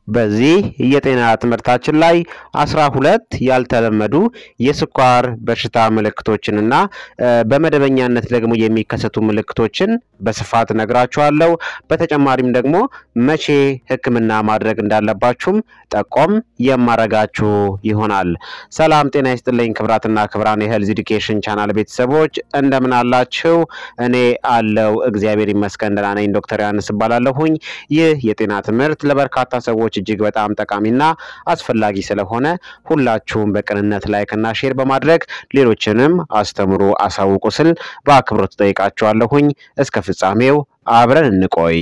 በዚህ የጤና ትምህርታችን ላይ አስራ ሁለት ያልተለመዱ የስኳር በሽታ ምልክቶችንና በመደበኛነት ደግሞ የሚከሰቱ ምልክቶችን በስፋት ነግራችኋለሁ። በተጨማሪም ደግሞ መቼ ሕክምና ማድረግ እንዳለባችሁም ጠቆም የማረጋችሁ ይሆናል። ሰላም ጤና ይስጥልኝ ክብራትና ክብራን የሄልዝ ኢዱኬሽን ቻናል ቤተሰቦች እንደምን አላችሁ? እኔ አለው እግዚአብሔር ይመስገን ደህና ነኝ። ዶክተር ዮሐንስ እባላለሁኝ። ይህ የጤና ትምህርት ለበርካታ ሰዎች እጅግ በጣም ጠቃሚና አስፈላጊ ስለሆነ ሁላችሁም በቅንነት ላይክና ሼር በማድረግ ሌሎችንም አስተምሩ፣ አሳውቁ ስል በአክብሮት ጠይቃችኋለሁኝ። እስከ ፍጻሜው አብረን እንቆይ።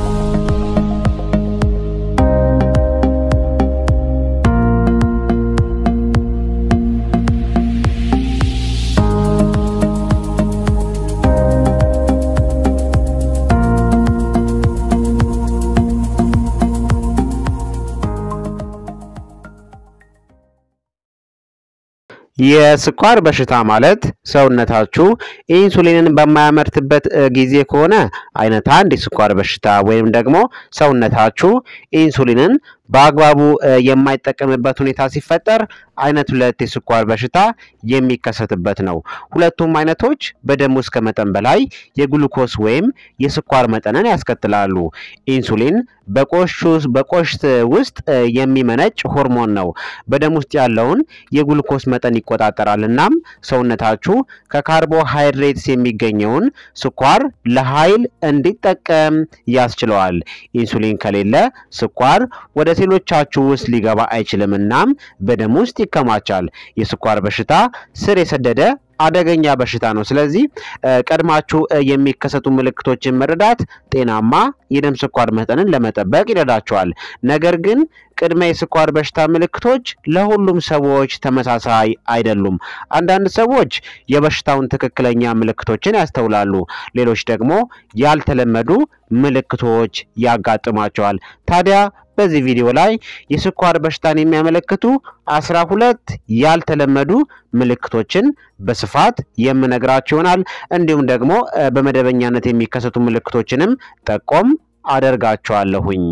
የስኳር በሽታ ማለት ሰውነታችሁ ኢንሱሊንን በማያመርትበት ጊዜ ከሆነ አይነት አንድ የስኳር በሽታ ወይም ደግሞ ሰውነታችሁ ኢንሱሊንን በአግባቡ የማይጠቀምበት ሁኔታ ሲፈጠር አይነት ሁለት የስኳር በሽታ የሚከሰትበት ነው። ሁለቱም አይነቶች በደም ውስጥ ከመጠን በላይ የግሉኮስ ወይም የስኳር መጠንን ያስከትላሉ። ኢንሱሊን በቆሽት ውስጥ የሚመነጭ ሆርሞን ነው። በደም ውስጥ ያለውን የግሉኮስ መጠን ይቆጣጠራል። እናም ሰውነታችሁ ከካርቦሃይድሬትስ የሚገኘውን ስኳር ለኃይል እንዲጠቀም ያስችለዋል። ኢንሱሊን ከሌለ ስኳር ወደ ሴሎቻችሁ ውስጥ ሊገባ አይችልም። እናም በደም ውስጥ ይከማቻል። የስኳር በሽታ ስር የሰደደ አደገኛ በሽታ ነው። ስለዚህ ቀድማችሁ የሚከሰቱ ምልክቶችን መረዳት ጤናማ የደም ስኳር መጠንን ለመጠበቅ ይረዳቸዋል። ነገር ግን ቅድመ የስኳር በሽታ ምልክቶች ለሁሉም ሰዎች ተመሳሳይ አይደሉም። አንዳንድ ሰዎች የበሽታውን ትክክለኛ ምልክቶችን ያስተውላሉ፣ ሌሎች ደግሞ ያልተለመዱ ምልክቶች ያጋጥማቸዋል። ታዲያ በዚህ ቪዲዮ ላይ የስኳር በሽታን የሚያመለክቱ አስራ ሁለት ያልተለመዱ ምልክቶችን በስፋት የምነግራችሁ ይሆናል። እንዲሁም ደግሞ በመደበኛነት የሚከሰቱ ምልክቶችንም ጠቆም አደርጋችኋለሁኝ።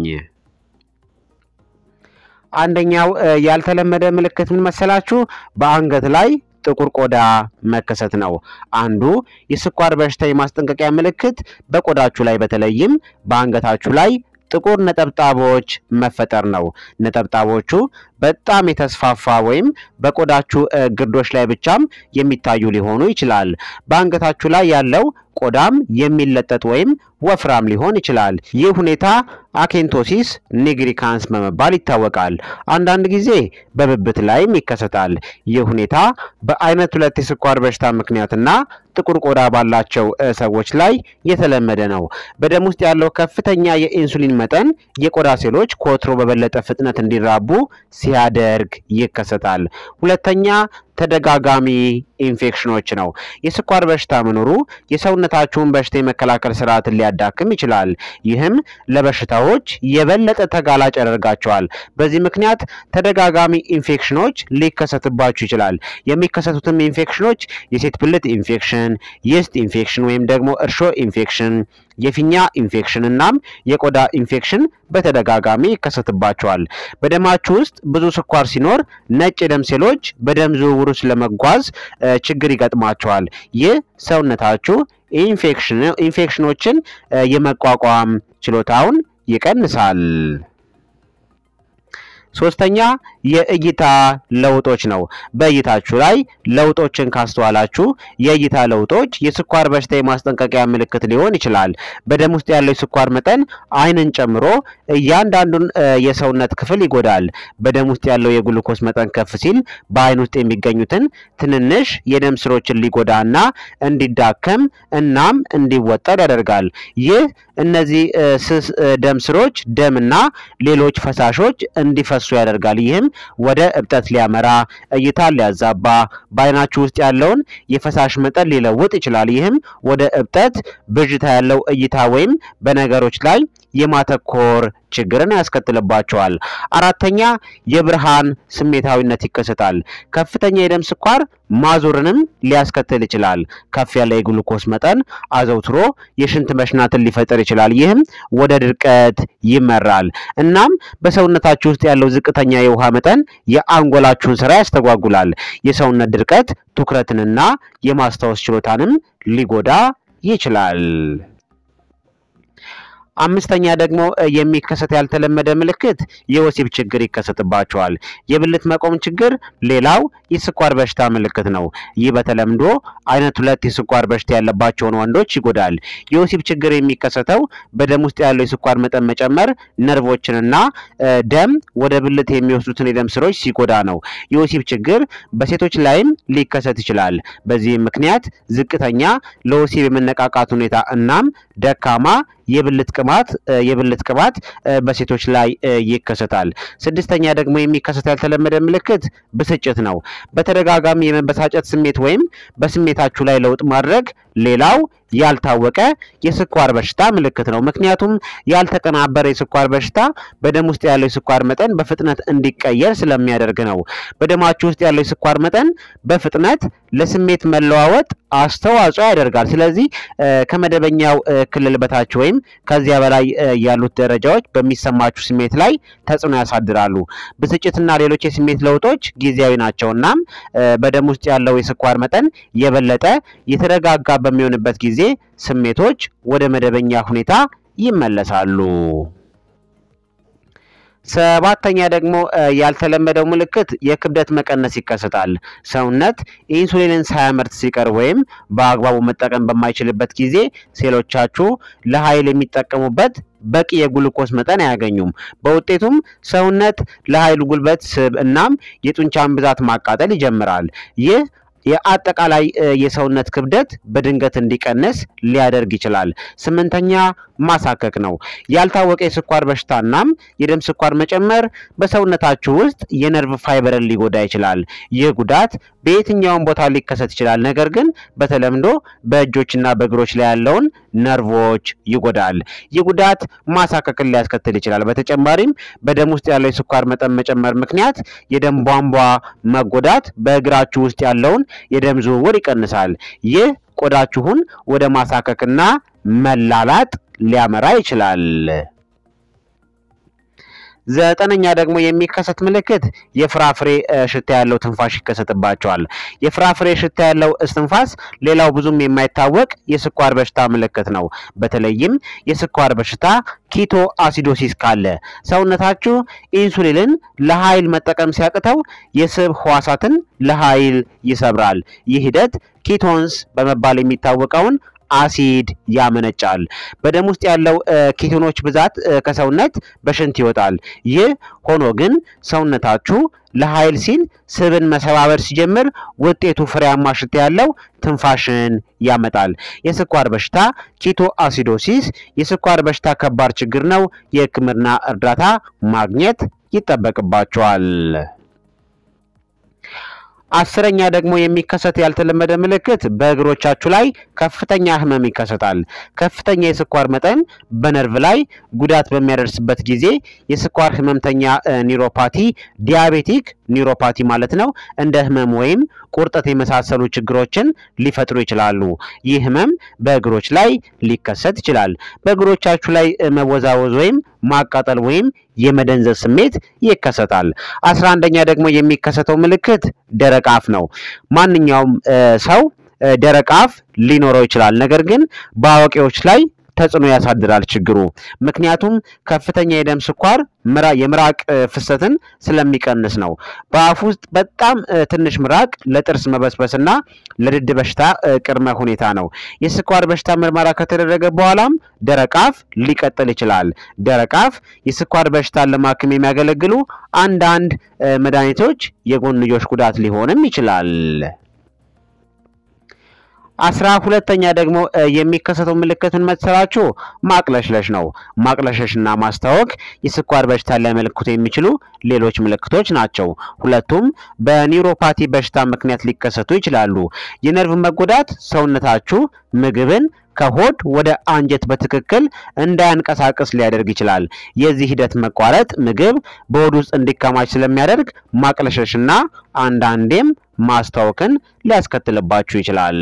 አንደኛው ያልተለመደ ምልክት ምን መሰላችሁ? በአንገት ላይ ጥቁር ቆዳ መከሰት ነው። አንዱ የስኳር በሽታ የማስጠንቀቂያ ምልክት በቆዳችሁ ላይ በተለይም በአንገታችሁ ላይ ጥቁር ነጠብጣቦች መፈጠር ነው። ነጠብጣቦቹ በጣም የተስፋፋ ወይም በቆዳችሁ ግርዶች ላይ ብቻም የሚታዩ ሊሆኑ ይችላል። በአንገታችሁ ላይ ያለው ቆዳም የሚለጠጥ ወይም ወፍራም ሊሆን ይችላል። ይህ ሁኔታ አኬንቶሲስ ኒግሪካንስ በመባል ይታወቃል። አንዳንድ ጊዜ በብብት ላይም ይከሰታል። ይህ ሁኔታ በአይነት ሁለት የስኳር በሽታ ምክንያትና ጥቁር ቆዳ ባላቸው ሰዎች ላይ የተለመደ ነው። በደም ውስጥ ያለው ከፍተኛ የኢንሱሊን መጠን የቆዳ ሴሎች ከወትሮ በበለጠ ፍጥነት እንዲራቡ ሲያደርግ ይከሰታል። ሁለተኛ ተደጋጋሚ ኢንፌክሽኖች ነው። የስኳር በሽታ መኖሩ የሰውነታችሁን በሽታ የመከላከል ስርዓትን ሊያዳክም ይችላል። ይህም ለበሽታዎች የበለጠ ተጋላጭ ያደርጋቸዋል። በዚህ ምክንያት ተደጋጋሚ ኢንፌክሽኖች ሊከሰትባችሁ ይችላል። የሚከሰቱትም ኢንፌክሽኖች የሴት ብልት ኢንፌክሽን፣ የስት ኢንፌክሽን ወይም ደግሞ እርሾ ኢንፌክሽን የፊኛ ኢንፌክሽን እናም የቆዳ ኢንፌክሽን በተደጋጋሚ ይከሰትባቸዋል። በደማችሁ ውስጥ ብዙ ስኳር ሲኖር ነጭ የደም ሴሎች በደም ዝውውር ውስጥ ለመጓዝ ችግር ይገጥማቸዋል። ይህ ሰውነታችሁ ኢንፌክሽኖችን የመቋቋም ችሎታውን ይቀንሳል። ሶስተኛ የእይታ ለውጦች ነው። በእይታችሁ ላይ ለውጦችን ካስተዋላችሁ የእይታ ለውጦች የስኳር በሽታ የማስጠንቀቂያ ምልክት ሊሆን ይችላል። በደም ውስጥ ያለው የስኳር መጠን ዓይንን ጨምሮ እያንዳንዱን የሰውነት ክፍል ይጎዳል። በደም ውስጥ ያለው የግሉኮስ መጠን ከፍ ሲል በዓይን ውስጥ የሚገኙትን ትንንሽ የደም ስሮችን ሊጎዳና እንዲዳከም እናም እንዲወጠር ያደርጋል። ይህ እነዚህ ስስ ደም ስሮች ደምና ሌሎች ፈሳሾች እንዲፈሱ ያደርጋል። ይህም ወደ እብጠት ሊያመራ፣ እይታን ሊያዛባ፣ በዓይናችሁ ውስጥ ያለውን የፈሳሽ መጠን ሊለውጥ ይችላል። ይህም ወደ እብጠት፣ ብዥታ ያለው እይታ ወይም በነገሮች ላይ የማተኮር ችግርን ያስከትልባቸዋል። አራተኛ የብርሃን ስሜታዊነት ይከሰታል። ከፍተኛ የደም ስኳር ማዞርንም ሊያስከትል ይችላል። ከፍ ያለ የግሉኮስ መጠን አዘውትሮ የሽንት መሽናትን ሊፈጥር ይችላል። ይህም ወደ ድርቀት ይመራል። እናም በሰውነታችሁ ውስጥ ያለው ዝቅተኛ የውሃ መጠን የአንጎላችሁን ስራ ያስተጓጉላል። የሰውነት ድርቀት ትኩረትንና የማስታወስ ችሎታንም ሊጎዳ ይችላል። አምስተኛ ደግሞ የሚከሰት ያልተለመደ ምልክት የወሲብ ችግር ይከሰትባቸዋል። የብልት መቆም ችግር ሌላው የስኳር በሽታ ምልክት ነው። ይህ በተለምዶ አይነት ሁለት የስኳር በሽታ ያለባቸውን ወንዶች ይጎዳል። የወሲብ ችግር የሚከሰተው በደም ውስጥ ያለው የስኳር መጠን መጨመር ነርቮችንና ደም ወደ ብልት የሚወስዱትን የደም ስሮች ሲጎዳ ነው። የወሲብ ችግር በሴቶች ላይም ሊከሰት ይችላል። በዚህም ምክንያት ዝቅተኛ ለወሲብ የመነቃቃት ሁኔታ እናም ደካማ የብልት ቅባት የብልት ቅባት በሴቶች ላይ ይከሰታል። ስድስተኛ ደግሞ የሚከሰት ያልተለመደ ምልክት ብስጭት ነው። በተደጋጋሚ የመበሳጨት ስሜት ወይም በስሜታችሁ ላይ ለውጥ ማድረግ ሌላው ያልታወቀ የስኳር በሽታ ምልክት ነው። ምክንያቱም ያልተቀናበረ የስኳር በሽታ በደም ውስጥ ያለው የስኳር መጠን በፍጥነት እንዲቀየር ስለሚያደርግ ነው። በደማችሁ ውስጥ ያለው የስኳር መጠን በፍጥነት ለስሜት መለዋወጥ አስተዋጽኦ ያደርጋል። ስለዚህ ከመደበኛው ክልል በታች ወይም ከዚያ በላይ ያሉት ደረጃዎች በሚሰማችሁ ስሜት ላይ ተጽዕኖ ያሳድራሉ። ብስጭትና ሌሎች የስሜት ለውጦች ጊዜያዊ ናቸው። እናም በደም ውስጥ ያለው የስኳር መጠን የበለጠ የተረጋጋ በሚሆንበት ጊዜ ስሜቶች ወደ መደበኛ ሁኔታ ይመለሳሉ። ሰባተኛ ደግሞ ያልተለመደው ምልክት የክብደት መቀነስ ይከሰታል። ሰውነት ኢንሱሊንን ሳያመርት ሲቀር ወይም በአግባቡ መጠቀም በማይችልበት ጊዜ ሴሎቻችሁ ለኃይል የሚጠቀሙበት በቂ የግሉኮስ መጠን አያገኙም። በውጤቱም ሰውነት ለኃይል ጉልበት፣ ስብ እናም የጡንቻን ብዛት ማቃጠል ይጀምራል። ይህ የአጠቃላይ የሰውነት ክብደት በድንገት እንዲቀንስ ሊያደርግ ይችላል። ስምንተኛ ማሳከክ ነው። ያልታወቀ የስኳር በሽታናም የደም ስኳር መጨመር በሰውነታችሁ ውስጥ የነርቭ ፋይበርን ሊጎዳ ይችላል። ይህ ጉዳት በየትኛውም ቦታ ሊከሰት ይችላል። ነገር ግን በተለምዶ በእጆችና በእግሮች ላይ ያለውን ነርቮች ይጎዳል። ይህ ጉዳት ማሳከክን ሊያስከትል ይችላል። በተጨማሪም በደም ውስጥ ያለው የስኳር መጠን መጨመር ምክንያት የደም ቧንቧ መጎዳት በእግራችሁ ውስጥ ያለውን የደም ዝውውር ይቀንሳል። ይህ ቆዳችሁን ወደ ማሳከክና መላላጥ ሊያመራ ይችላል። ዘጠነኛ ደግሞ የሚከሰት ምልክት የፍራፍሬ ሽታ ያለው ትንፋሽ ይከሰትባቸዋል። የፍራፍሬ ሽታ ያለው እስትንፋስ ሌላው ብዙም የማይታወቅ የስኳር በሽታ ምልክት ነው። በተለይም የስኳር በሽታ ኪቶ አሲዶሲስ ካለ ሰውነታችሁ ኢንሱሊንን ለኃይል መጠቀም ሲያቅተው የስብ ህዋሳትን ለኃይል ይሰብራል። ይህ ሂደት ኪቶንስ በመባል የሚታወቀውን አሲድ ያመነጫል። በደም ውስጥ ያለው ኬቶኖች ብዛት ከሰውነት በሽንት ይወጣል። ይህ ሆኖ ግን ሰውነታችሁ ለኃይል ሲል ስብን መሰባበር ሲጀምር ውጤቱ ፍሬያማ ሽታ ያለው ትንፋሽን ያመጣል። የስኳር በሽታ ኪቶ አሲዶሲስ የስኳር በሽታ ከባድ ችግር ነው። የሕክምና እርዳታ ማግኘት ይጠበቅባቸዋል። አስረኛ ደግሞ የሚከሰት ያልተለመደ ምልክት በእግሮቻችሁ ላይ ከፍተኛ ህመም ይከሰታል። ከፍተኛ የስኳር መጠን በነርቭ ላይ ጉዳት በሚያደርስበት ጊዜ የስኳር ህመምተኛ ኒውሮፓቲ፣ ዲያቤቲክ ኒውሮፓቲ ማለት ነው፣ እንደ ህመም ወይም ቁርጠት የመሳሰሉ ችግሮችን ሊፈጥሩ ይችላሉ። ይህ ህመም በእግሮች ላይ ሊከሰት ይችላል። በእግሮቻችሁ ላይ መወዛወዝ ወይም ማቃጠል ወይም የመደንዘዝ ስሜት ይከሰታል። አስራ አንደኛ ደግሞ የሚከሰተው ምልክት ደረቅ አፍ ነው። ማንኛውም ሰው ደረቅ አፍ ሊኖረው ይችላል። ነገር ግን በአዋቂዎች ላይ ተጽዕኖ ያሳድራል ችግሩ። ምክንያቱም ከፍተኛ የደም ስኳር የምራቅ ፍሰትን ስለሚቀንስ ነው። በአፍ ውስጥ በጣም ትንሽ ምራቅ ለጥርስ መበስበስና ለድድ በሽታ ቅድመ ሁኔታ ነው። የስኳር በሽታ ምርመራ ከተደረገ በኋላም ደረቅ አፍ ሊቀጥል ይችላል። ደረቅ አፍ የስኳር በሽታን ለማከም የሚያገለግሉ አንዳንድ መድኃኒቶች የጎንዮሽ ጉዳት ሊሆንም ይችላል። አስራ ሁለተኛ ደግሞ የሚከሰተው ምልክት ምን መሰላችሁ? ማቅለሽለሽ ነው። ማቅለሽለሽና ማስታወክ የስኳር በሽታ ሊያመለክቱ የሚችሉ ሌሎች ምልክቶች ናቸው። ሁለቱም በኒውሮፓቲ በሽታ ምክንያት ሊከሰቱ ይችላሉ። የነርቭ መጎዳት ሰውነታችሁ ምግብን ከሆድ ወደ አንጀት በትክክል እንዳያንቀሳቅስ ሊያደርግ ይችላል። የዚህ ሂደት መቋረጥ ምግብ በሆድ ውስጥ እንዲከማች ስለሚያደርግ ማቅለሸሽና አንዳንዴም ማስታወክን ሊያስከትልባችሁ ይችላል።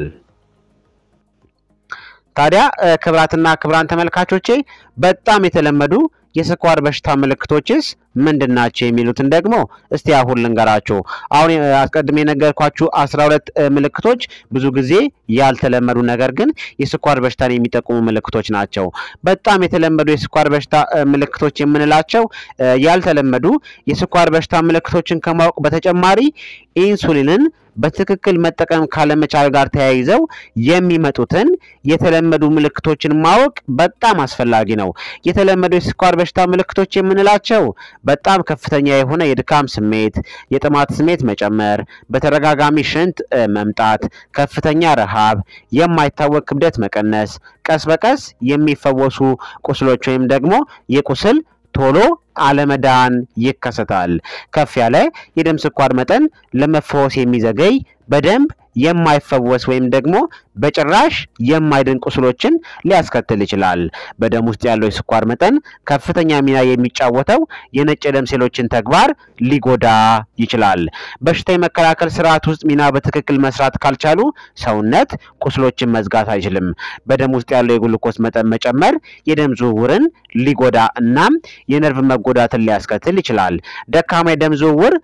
ታዲያ ክብራትና ክብራን ተመልካቾቼ በጣም የተለመዱ የስኳር በሽታ ምልክቶችስ ምንድን ናቸው የሚሉትን ደግሞ እስቲ አሁን ልንገራችሁ። አሁን አስቀድሜ የነገርኳችሁ አስራ ሁለት ምልክቶች ብዙ ጊዜ ያልተለመዱ ነገር ግን የስኳር በሽታን የሚጠቁሙ ምልክቶች ናቸው። በጣም የተለመዱ የስኳር በሽታ ምልክቶች የምንላቸው ያልተለመዱ የስኳር በሽታ ምልክቶችን ከማወቅ በተጨማሪ ኢንሱሊንን በትክክል መጠቀም ካለመቻል ጋር ተያይዘው የሚመጡትን የተለመዱ ምልክቶችን ማወቅ በጣም አስፈላጊ ነው። የተለመዱ የስኳር በሽታ ምልክቶች የምንላቸው በጣም ከፍተኛ የሆነ የድካም ስሜት፣ የጥማት ስሜት መጨመር፣ በተደጋጋሚ ሽንት መምጣት፣ ከፍተኛ ረሃብ፣ የማይታወቅ ክብደት መቀነስ፣ ቀስ በቀስ የሚፈወሱ ቁስሎች ወይም ደግሞ የቁስል ቶሎ አለመዳን ይከሰታል። ከፍ ያለ የደም ስኳር መጠን ለመፈወስ የሚዘገይ በደንብ የማይፈወስ ወይም ደግሞ በጭራሽ የማይድን ቁስሎችን ሊያስከትል ይችላል። በደም ውስጥ ያለው የስኳር መጠን ከፍተኛ ሚና የሚጫወተው የነጭ የደም ሴሎችን ተግባር ሊጎዳ ይችላል። በሽታ የመከላከል ስርዓት ውስጥ ሚና በትክክል መስራት ካልቻሉ ሰውነት ቁስሎችን መዝጋት አይችልም። በደም ውስጥ ያለው የግሉኮስ መጠን መጨመር የደም ዝውውርን ሊጎዳ እናም የነርቭ መጎዳትን ሊያስከትል ይችላል። ደካማ የደም ዝውውር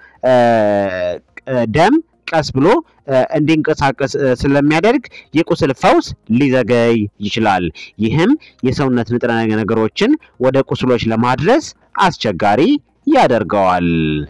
ደም ቀስ ብሎ እንዲንቀሳቀስ ስለሚያደርግ የቁስል ፈውስ ሊዘገይ ይችላል። ይህም የሰውነት ንጥረ ነገሮችን ወደ ቁስሎች ለማድረስ አስቸጋሪ ያደርገዋል።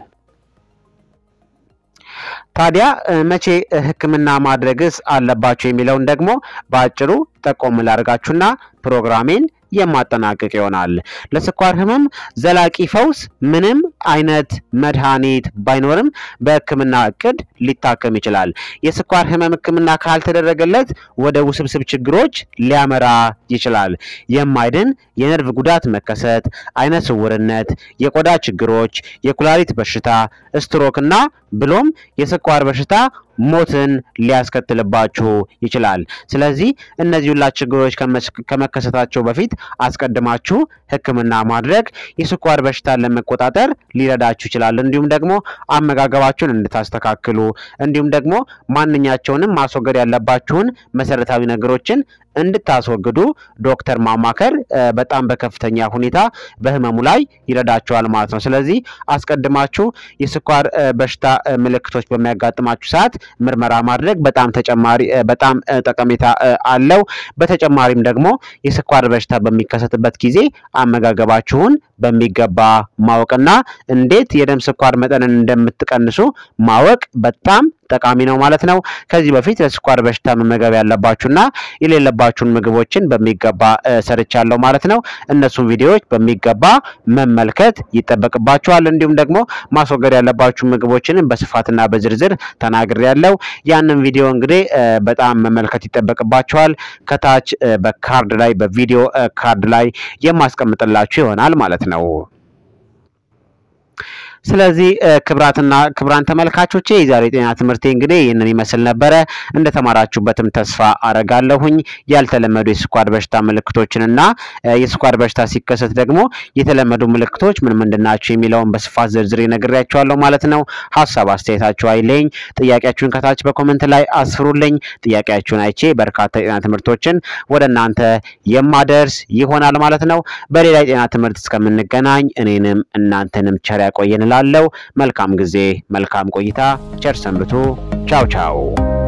ታዲያ መቼ ሕክምና ማድረግስ አለባቸው የሚለውን ደግሞ በአጭሩ ጠቆም ላድርጋችሁና ፕሮግራሜን የማጠናቀቅ ይሆናል። ለስኳር ህመም ዘላቂ ፈውስ ምንም አይነት መድኃኒት ባይኖርም በህክምና እቅድ ሊታከም ይችላል። የስኳር ህመም ህክምና ካልተደረገለት ወደ ውስብስብ ችግሮች ሊያመራ ይችላል። የማይድን የነርቭ ጉዳት መከሰት፣ አይነ ስውርነት፣ የቆዳ ችግሮች፣ የኩላሊት በሽታ፣ ስትሮክ እና ብሎም የስኳር በሽታ ሞትን ሊያስከትልባችሁ ይችላል። ስለዚህ እነዚህ ሁላ ችግሮች ከመከሰታቸው በፊት አስቀድማችሁ ህክምና ማድረግ የስኳር በሽታን ለመቆጣጠር ሊረዳችሁ ይችላል። እንዲሁም ደግሞ አመጋገባችሁን እንድታስተካክሉ እንዲሁም ደግሞ ማንኛቸውንም ማስወገድ ያለባችሁን መሰረታዊ ነገሮችን እንድታስወግዱ ዶክተር ማማከር በጣም በከፍተኛ ሁኔታ በህመሙ ላይ ይረዳቸዋል ማለት ነው። ስለዚህ አስቀድማችሁ የስኳር በሽታ ምልክቶች በሚያጋጥማችሁ ሰዓት ምርመራ ማድረግ በጣም ተጨማሪ በጣም ጠቀሜታ አለው። በተጨማሪም ደግሞ የስኳር በሽታ በሚከሰትበት ጊዜ አመጋገባችሁን በሚገባ ማወቅና እንዴት የደም ስኳር መጠንን እንደምትቀንሱ ማወቅ በጣም ጠቃሚ ነው ማለት ነው። ከዚህ በፊት ለስኳር በሽታ መመገብ ያለባችሁና የሌለባችሁን ምግቦችን በሚገባ ሰርቻለሁ ማለት ነው። እነሱን ቪዲዮዎች በሚገባ መመልከት ይጠበቅባችኋል። እንዲሁም ደግሞ ማስወገድ ያለባችሁ ምግቦችንም በስፋትና በዝርዝር ተናግሬያለሁ። ያንን ቪዲዮ እንግዲህ በጣም መመልከት ይጠበቅባችኋል። ከታች በካርድ ላይ በቪዲዮ ካርድ ላይ የማስቀምጥላችሁ ይሆናል ማለት ነው። ስለዚህ ክብራትና ክብራን ተመልካቾቼ የዛሬ የጤና ትምህርቴ እንግዲህ ይህንን ይመስል ነበረ። እንደተማራችሁበትም ተስፋ አረጋለሁኝ። ያልተለመዱ የስኳር በሽታ ምልክቶችንና የስኳር በሽታ ሲከሰት ደግሞ የተለመዱ ምልክቶች ምን ምንድን ናቸው የሚለውን በስፋት ዝርዝር ነግሬያችኋለሁ ማለት ነው። ሀሳብ አስተያየታችሁ አይለኝ። ጥያቄያችሁን ከታች በኮመንት ላይ አስፍሩልኝ። ጥያቄያችሁን አይቼ በርካታ የጤና ትምህርቶችን ወደ እናንተ የማደርስ ይሆናል ማለት ነው። በሌላ የጤና ትምህርት እስከምንገናኝ እኔንም እናንተንም ቸር ያቆየን እላለሁ። መልካም ጊዜ፣ መልካም ቆይታ፣ ቸር ሰንብቱ። ቻው ቻው